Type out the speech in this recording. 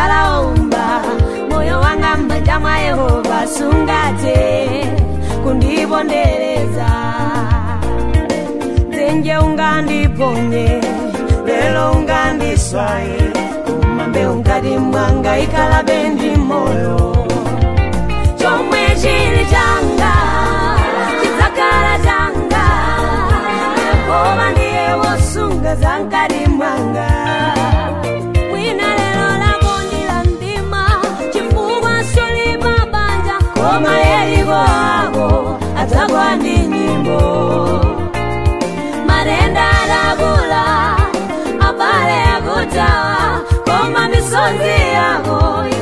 ndakalaumba moyo wanga m'manja mwa yehova sungate kundipondereza dzenje ungandiponye lelo ungandiswaye kumambe ungati mwanga ikalabe ndi moyo chomwe chili changa chidzakhala changa yehova ndiye wosunga zamkati mwanga mwina lero lakondila mdima chifukwa solipa banja koma yeriko ako adzagwa ndi nyimbo matenda adakula abale akutawa koma misozi yako